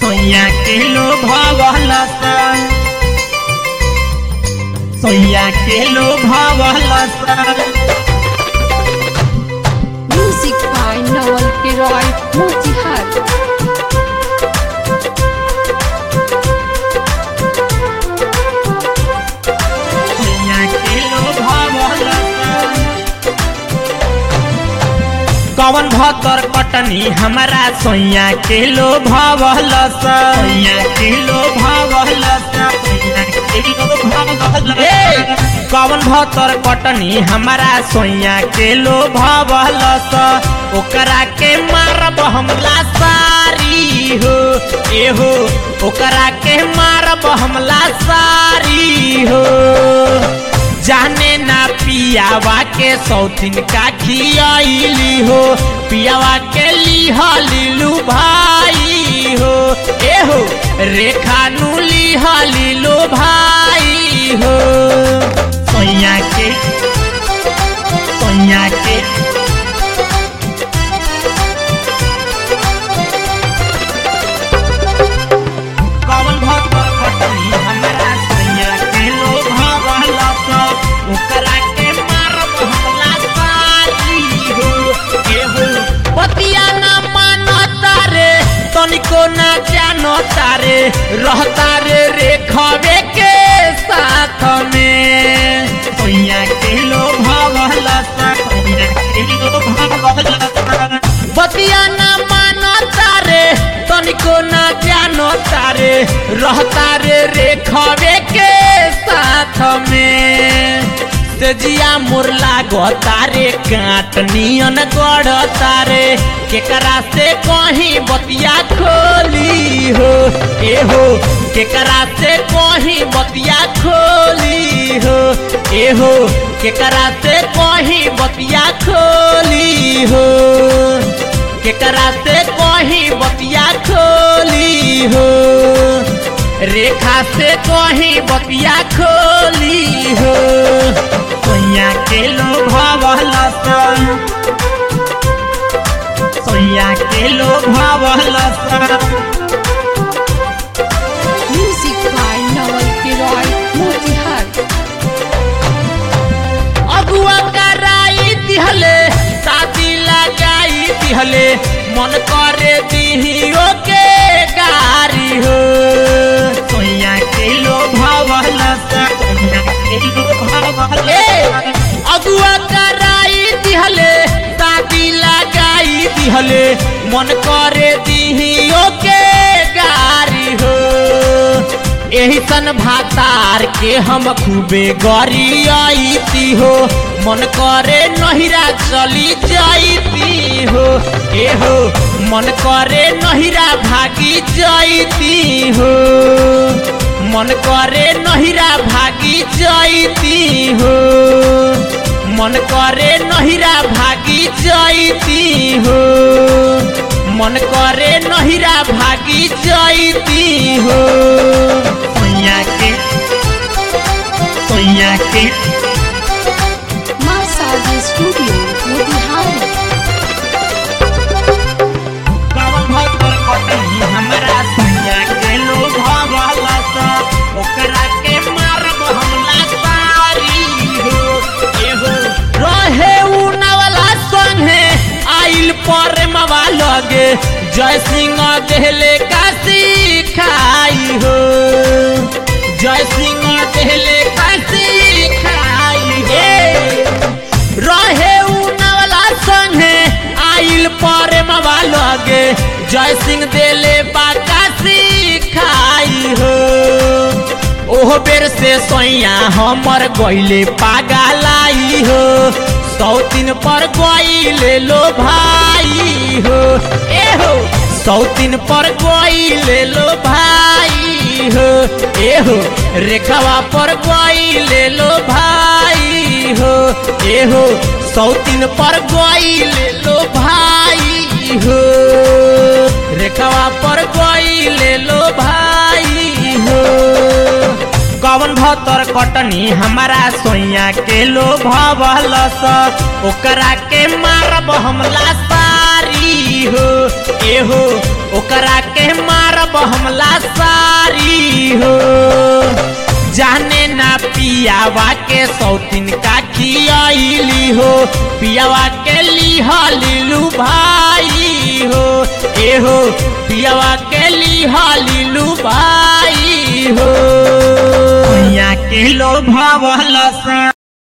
सोया के लो भवलस सोया के लो भवलस Music by Noel Leroy Motihar. सोया के लो भवलस कवन भतर कटनी हमारा सोया के लो भवलस सोया के लो भवलस सोया के लो भवलस कवन भतर कटनी हमारा सोया के लो भवलस ओकरा के मारब हमला सारी हो एहो ओकरा के मारब हमला सारी हो जाने ना पियावा के सौतीन का खियाइली हो पियावा के लिहलिलू भाई हो ए हो रेखा नु लिहलिलू भाई हो सोया के सोया के कवन भक्त खटनी हमरा सैया के लो भवला सब ओकरा के मारब हमला सारी हो के हो पतिया ना मानता रे तनिको ना जानता रे रहता रे रेखवे के साथ में सैया के लो भवला सब सैया के लो भवला सब बतिया ना मानता रे तनिको ना जानता रे रहता रे रेखवे के साथ में तेजिया मोर लागता रे काट नियन गढ़ता रे केकरा से कहीं बतिया खोली हो ए हो केकरा से कहीं बतिया खोली हो ए हो केकरा से कहीं बतिया खोली हो केकरा से कहीं बतिया खोली हो रेखा से कहीं बतिया खोली हो सोया के लो भवलस सोया के लो भवलस Music by Noel Leroy Motihar. अगुआ कराई दिहले शादी लगाई दिहले मन करे दिहियो के गारी हो सोया के लो भवलस सोया के लो भवलस अगुआ कराई दिहले शादी लगाई दिहले मन करे दिहियो के गारी हो एही सन भातार के हम खूबे गरियाईती हो मन करे नहिरा चली जाईती हो ए हो मन करे नहिरा भागी जाईती हो मन करे नहिरा भागी जाईती हो मन करे नहिरा भागी जाईती हो मन करे नहिरा भागी जाईती हो सोया के सोया के Massage Studio Motihari. कवन भतर कटनी हमरा सोया के लो भवला सा ओकरा के मारब हमला सारी हो ए हो रहे उ नवला संगे आइल पर मवा लगे जय सिंह देहले का सिखाई हो जय सिंह देहले का सिखाई हो रहे उ नवला संगे आइल पर मवा लगे जय सिंह देले बाका सिखाई हो ओह बेर से सोया हमर गइले पागलाई हो सौतीन पर गइले लो भाई हो ए हो सौतीन पर गइले लो भाई हो ए हो रेखावा पर गइले लो भाई हो ए हो सौतीन पर गइले लो भाई हो रेखावा पर गइले लो भाई हो कवन भतर कटनी हमारा सोया के लो भवलस ओकरा के मारब हमला सारी हो ए हो ओकरा के मारब हम पियावा के सौतीन का खियाइली हो पियावा के लिहलिलू भाई हो ए हो पियावा के लिहलिलू भाई हो के लो भवल सा